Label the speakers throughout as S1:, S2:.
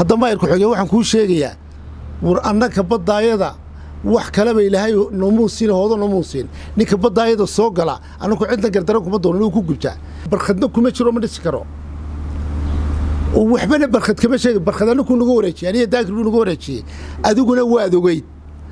S1: hadda maayarku xogey waxaan kuu sheegayaa war annaka baddaayada wax kaleba ilaahay noomuu siin hoodo noomuu siin ninka baddaayada soo gala annaku cidna gardaro kuma doono inuu ku gubtaa barkhadna kuma jiro ma dhisi karo waxbana barkhad kama sheegi barkhad annakuu nagu wareejiyey aniga daakir buu nagu wareejiyey adiguna waad ogeyd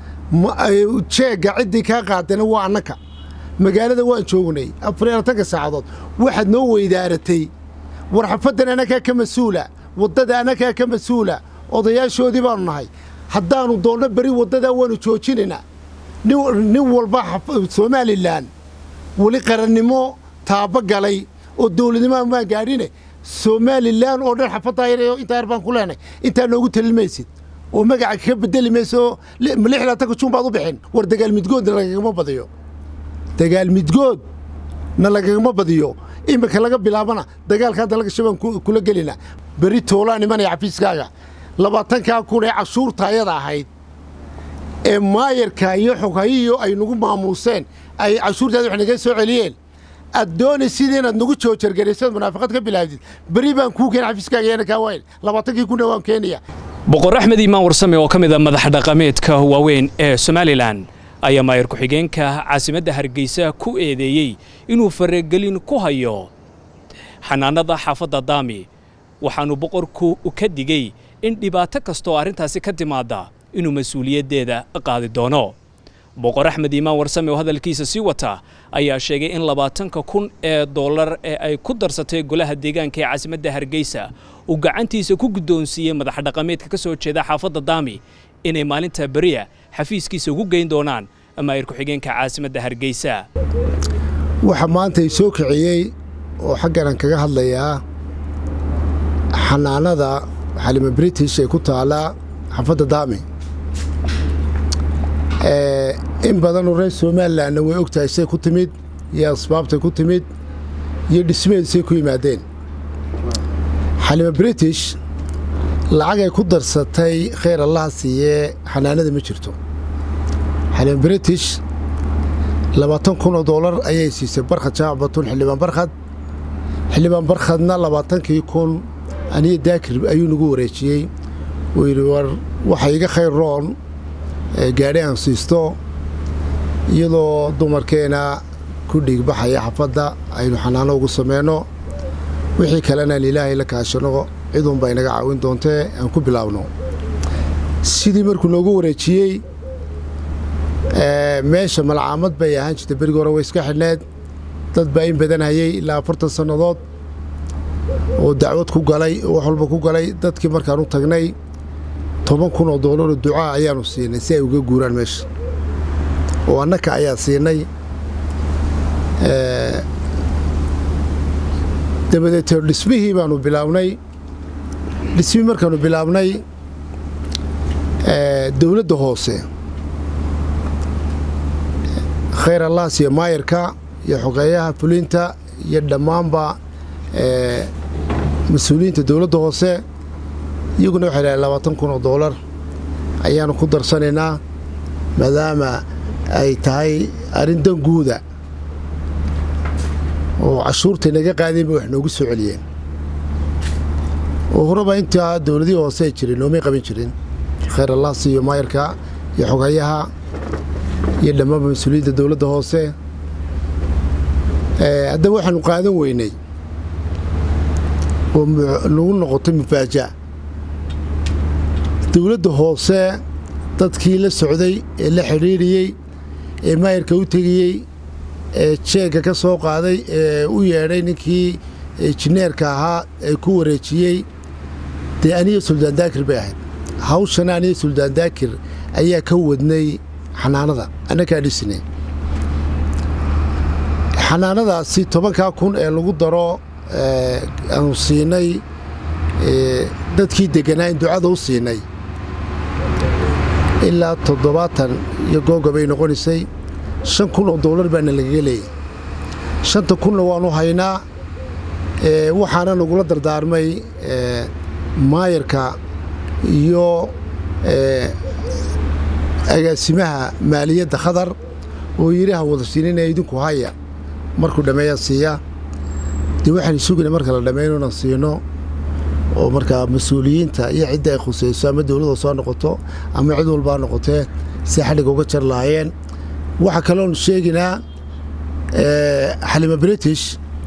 S1: jeegga ciddii kaa qaadana waa annaka magaalada waan joognay afar iyo labatanka saacadood waxaad noo weydaaratay war xafaddan annakaa ka mas-uula waddada annakaa ka mas-uula odayaashoodii baanu nahay haddaannu doonno beri waddadaa waannu joojinaynaa nin walba somalilan weli qarannimo taaba galay oo dawladnimoa maan gaadhine somalilan oo dhan xafaddaa yar intaa yar baan ku leenay intaa noogu talin maysid oo magaca kaga bedeli mayso oo lix laatanka juun baad u bixin war dagaal midgoodna lagagama badiyo dagaal midgoodna lagagama badiyo iminka laga bilaabana dagaalka hadda laga shabaan kula gelina beri toolaan imanaya xafiiskaaga labaatankaa kun ee cashuurta ayada ahayd ee maayarka iyo xoghayiyo ay nagu maamuuseen ay cashuurtaada wax naga soo celiyeen aad doonaysid inaad nagu joojargaraysad munaafiqad ka bilaabdid beri baan kuu keena xafiiskaaga yana kaa waayn labaatankii kunna waan keenaya
S2: boqor axmed iimaan warsame oo ka mid a madax dhaqameedka waaweyn ee somalilan ayaa maayar ku-xigeenka caasimadda hargeysa ku eedeeyey inuu faragelin ku hayo xanaanada xaafadda daami waxaannu boqorku ka digey in dhibaato kastooo arrintaasi ka timaadda inuu mas-uuliyaddeeda qaadi doono boqor axmed iimaan warsame oo hadalkiisa sii wata ayaa sheegay in labaatanka kun ee dollar ee ay ku darsatay golaha deegaanka ee caasimadda hargeysa uu gacantiisa ku guddoonsiiyey madax dhaqameedka ka soo jeeda xaafadda daami inay maalinta beriya xafiiskiisa ugu geyn doonaan maayir ku-xigeenka caasimadda hargeysa
S1: waxa maanta i soo kiciyey oo xagganan kaga hadlayaa xanaanada xalima british ee ku taallaa xaafadda daami in badanoo reer somalilanna way ogtahay say ku timid iyo asbaabtay ku timid iyo dhismeedisay ku yimaadeen xalima british lacagay ku darsatay khayr allaha siiyee xanaanada ma jirto xalima british labaatan kun oo doolar ayay siisay barkhad jaamac batun xildhibaan barkhad xildhibaan barkhadna labaatankii kun aniyo daakir ayuu nagu wareejiyey uu yidhi war waxa iga khayr roon gaadhi aan siisto iyadoo dumarkeena ku dhiigbaxaya xafadda aynu xanaano ugu samayno wixii kalena aan ilaahay la kaashano ciduunbaa inaga caawin doontee aan ku bilaabno sidii markuu noogu wareejiyey meesha malcaamad bay ahaan jirtay berigi hore way iska xidhneed dad baa in badan hayey ilaa afartan sannadood oo dacwad ku galay oo wax walba ku galay dadkii markaan u tagnay toban kun oo doolaroo ducaa ayaannu siinay si ay uga guuraan meesha oo annaka ayaa siinay dabadeetee dhismihii baannu bilaabnay dhismihii markaannu bilaabnay dawladda hoose khayr allaas iyo maayarka iyo xogeeyaha fulinta iyo dhammaanba mas-uuliyiinta dawladda hoose iyaguna waxay dhahay labaatan kun oo doolar ayaannu ku darsanaynaa maadaama ay tahay arrin dan guuda oo cashuurtay naga qaadeen bay wax noogu soo celiyeen oo horeba intaa dawladihii hoose ay jirin noomay qaban jirin khayr allaas iyo maayarka iyo xogeeyaha iyo dhammaanba mas-uuliyiinta dawladda hoose haddaba waxaanu qaadan weynay oo nagu noqotay mufaajac dawladda hoose dadkii la socday ee la xidhiidhiyey ee maayarka u tegiyey ee jeegga ka soo qaaday ee u yeedhay ninkii jineerka ahaa ee ku wareejiyey dee aniya suldaan daakir bay ahayd hawshana aniya suldaan daakir ayaa ka wadnay xanaanada annakaa dhisnay xanaanadaasi tobankaa kun ee lagu daro aanu siinay dadkii degganaa in ducada u siinay ilaa toddobaatan iyo googa bay noqonaysay shan kun oo doolar baana lagaga leeyay shanta kunna waanu haynaa waxaana nagula dardaarmay maayarka iyo agaasimaha maaliyadda khadar oo yidhi ha wada siinina idinku haya markuu dhammeeyaa siiya dee waxaan sugayna marka la dhammayno inaan siino oo markaa mas-uuliyiinta iyo cidda ay khusayso ama dowladda soo noqoto ama cid walbaa noqotee si xadhigga uga jar lahaayeen waxaa kaloon sheeginaa xalima british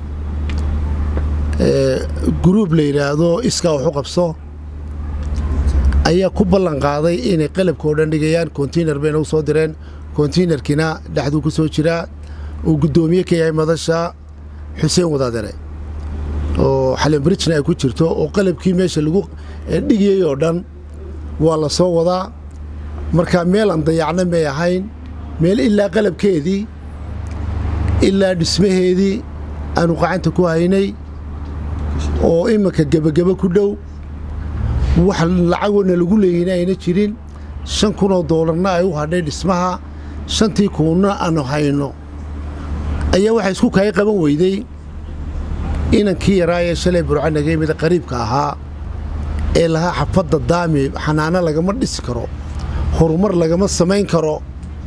S1: gruub la yidhaahdo iskaa wax u qabso ayaa ku ballan qaaday inay qalabka oo dhan dhigayaan konteynar bayna u soo direen konteynerkiina dhexduu ku soo jiraa uu guddoomiye ka yahay madasha xuseen wadaadare oo xalin britishna ay ku jirto oo qalabkii meesha lagu dhigiyey oo dhan waa la soo wadaa marka meel aan dayacna may ahayn meel ilaa qalabkeedii ilaa dhismaheedii aanu qacanta ku haynay oo iminka gebageba ku dhow wax lacagona lagu leeyina ayna jirin shan kunoo doolarna ay u hadhay dhismaha shantii kuunna aanu hayno ayaa waxaa isku kaay qaban weyday inankii yaraa ee shalay burca naga yimid qariibka ahaa ee lahaa xafadda daami xanaano lagama dhisi karo horumar lagama samayn karo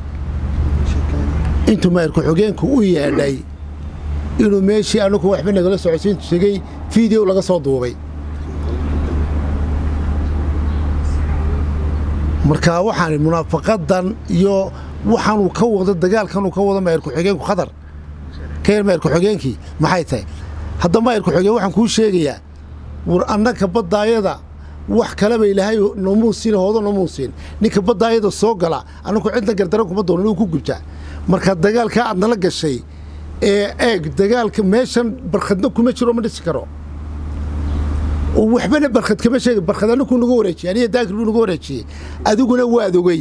S1: intuu maayirku xogeenku u yeedhay inuu meeshii anugu waxba nagala socodsiin tegey fiideo laga soo duubay marka waxaan munaafaqadan iyo waxaanuu ka wado dagaalkanuu ka wado maayirku xogeenku khadar ka yar maayirku xogeenkii maxay tahay hadda maayirku xogeen waxaan kuu sheegayaa war annaka baddaayada wax kaleba ilaahay nomuusin hoodo nomuusin ninka baddaayada soo gala annaku cidna gardaran kuma doonan inuu ku gubtaa marka dagaalkaa aad nala gashay ee eeg dagaalka meeshan barkhadna kuma jiro ma dhisi karo waxbana barkhad kama sheega barkhad annakuu nagu wareejiyey aniga daakir buu nagu wareejiyey adiguna waad ogeyd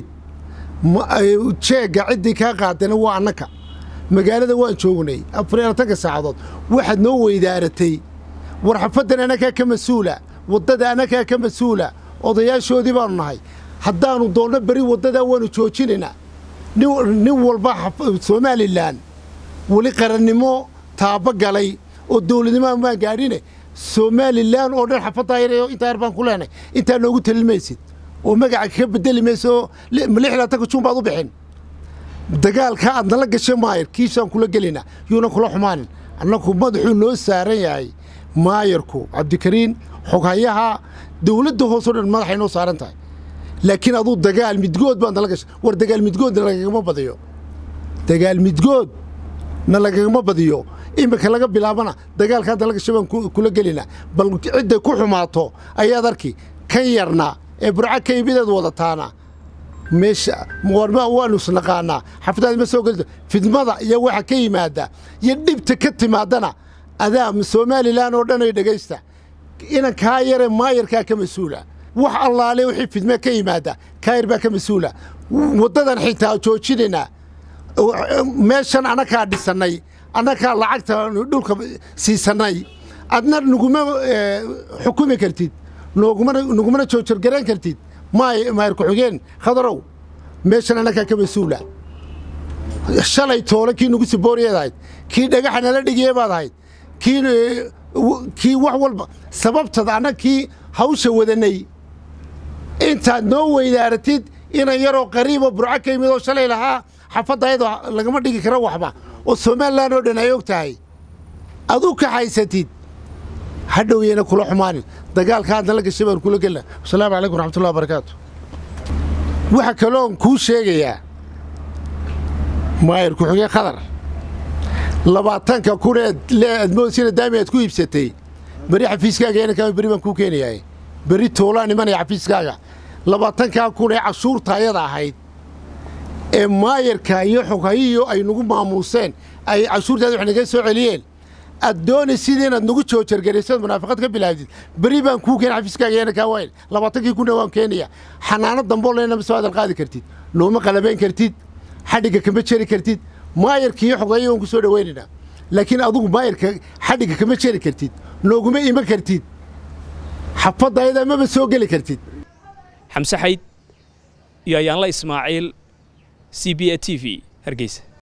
S1: jeegga ciddii kaa qaadana waa annaka magaalada waan joognay afar iyo labatanka saacadood waxaad noo weydaaratay war xafaddan annakaa ka mas-uula waddada annakaa ka mas-uula odayaashoodii baanu nahay haddaannu doonno beri waddadaa waannu joojinaynaa nin walba somalilan weli qarannimo taabo galay oo dawladnimaa maan gaadhine somalilan oo dhan xafaddaa yar intaa yar baan ku leenay intaa noogu talimaysid oo magaca ka bedeli mayso oo lix laatanka juun baad u bixin dagaalka aad nala gashay maayar kiisaan kula gelinaa yuuna kula xumaanin annagu madaxuu noo saaran yahay maayarku cabdikariin xoghayaha dawladda hoosoo dhan madaxay noo saaran tahay laakiin aduu dagaal midgood baad nala gashay war dagaal midgoodna lagagama badiyo dagaal midgood na lagagama badiyo iminka laga bilaabana dagaalka hadda la gashay baan kula gelinaa bal cidday ku xumaato ayaad arki kan yarna ee burca ka imideed wadataana meesha waanu isnaqaanaa xafadaadi ma soo gelito fidmada iyo waxa ka yimaada iyo dhibta ka timaadana adaa somalilan oo dhan ay dhegaysta inankaa yare maayarkaa ka mas-uula wax allaale wixii fidme ka yimaada kaayar baa ka mas-uula waddadan xitaa joojinaynaa meeshan annakaa dhisannay annakaa lacagta dhulka siisannay adna nuguma xukumi kartid nugumana joojargarayn kartid maayar ku-xigeen khadarow meeshan annakaa ka mas-uula shalay toole kii nugu sibooriyeed ahayd kii dhagaxa nala dhigiyey baad ahayd kii wax walba sababtada anna kii hawsha wadanay intaad noo weydaaratid inan yaroo qariiboo burco ka yimid oo shalay lahaa xafadda ayadoo lagama dhigi karo waxba oo somalilan oo dhan ay og tahay aduu ka haysatid hadhowyayna kula xumaanin dagaalka aad nala gashay baan kula gelna wasalaamu calaykum raxmatullahi wabarakaatu waxaa kaloon kuu sheegayaa maayar ku-xigeen khadar labaatanka kuneed lee admoosina daami aad ku iibsatay beri xafiiskaaga inankaa beri baan kuu keenayaa beri toolaan imanaya xafiiskaaga labaatankaa kun ee cashuurta ayada ahayd ee maayarka iyo xoghayiyo ay nagu maamuuseen ay cashuurtaada wax naga soo celiyeen aad doonaysid inaad nagu joojargaraysad munaafaqad ka bilaabdid beri baan kuu keena xafiiskaaga inankaa wayn labaatankii kunna waan keenaya xanaano damboo leena ma soo hadal qaadi kartid looma qalabayn kartid xadhigga kama jeri kartid maayarka iyo xoghayiyo waan ku soo dhowaynaynaa laakiin adugu maayarka xadhigga kama jeri kartid nooguma iman kartid xafadda ayadaa maba soo geli kartid
S2: xamse xayd iyo ayaanla ismaaciil c b a t v hargeysa